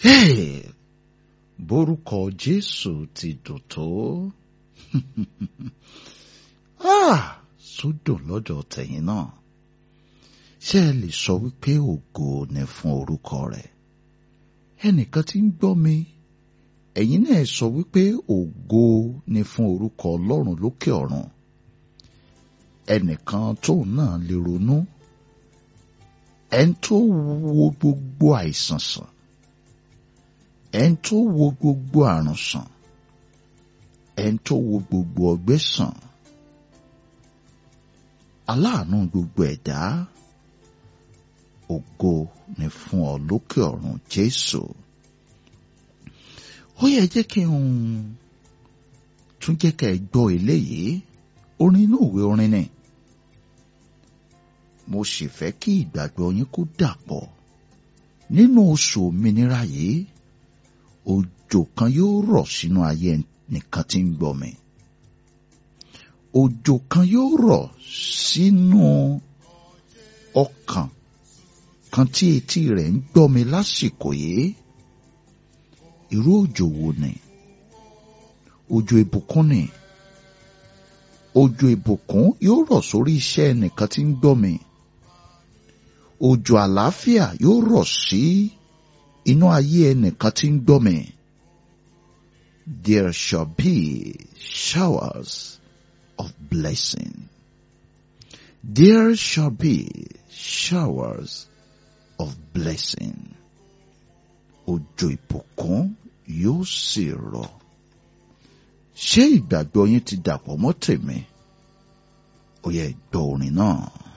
Hey, borúkọ Jésù ti dùn tó. ah, sódò lọ́dọ̀ tẹ̀yìn náà. Ṣé ẹ lè sọ wípé ògo ni fún orúkọ rẹ̀? Ẹnìkan tí ń gbọ́ mi, ẹ̀yin náà sọ wípé ògo ni fún orúkọ Ọlọ́run lókè ọ̀run. Ẹnìkan tóun náà lè ronú. Ẹni tó wo gbogbo àìsàn sàn. Ẹni tó wo gbogbo àrùn sàn. Ẹni tó wo gbogbo ọgbẹ́ sàn. Aláàánú gbogbo ẹ̀dá. Ògo ni fún ọ lókè ọ̀run Jésù. Ó yẹ jẹ́ kí n tún jẹ́ ká ẹ gbọ́ eléyìí. Orin inú ìwé orin ni. Mo sì fẹ́ kí ìgbàgbọ́ yín kó dàpọ̀. Nínú oṣù òmìnira yìí, òjò kan yóò rọ̀ sínú ayé nìkan tí ń gbọ́ mi. Òjò kan yóò rọ̀ sínú ọkàn kan tí etí rẹ̀ ń gbọ́ mi lásìkò yìí. Irú òjò wo ni? Òjò ìbùkún ni. Òjò ìbùkún yóò rọ̀ sórí iṣẹ́ ẹnìkan tí ń gbọ́ mi. Òjò àlàáfíà yóò rọ̀ sí inú ayé ẹnìkan tí ń gbọ́ mi. There shall be showers of blessing. There shall be showers of blessing. Òjò ìbùkún yóò sì rọ̀. Ṣé ìgbàgbọ́ yín ti dàpọ̀ mọ́ tèmi? Ó yẹ gbọ́ orin náà.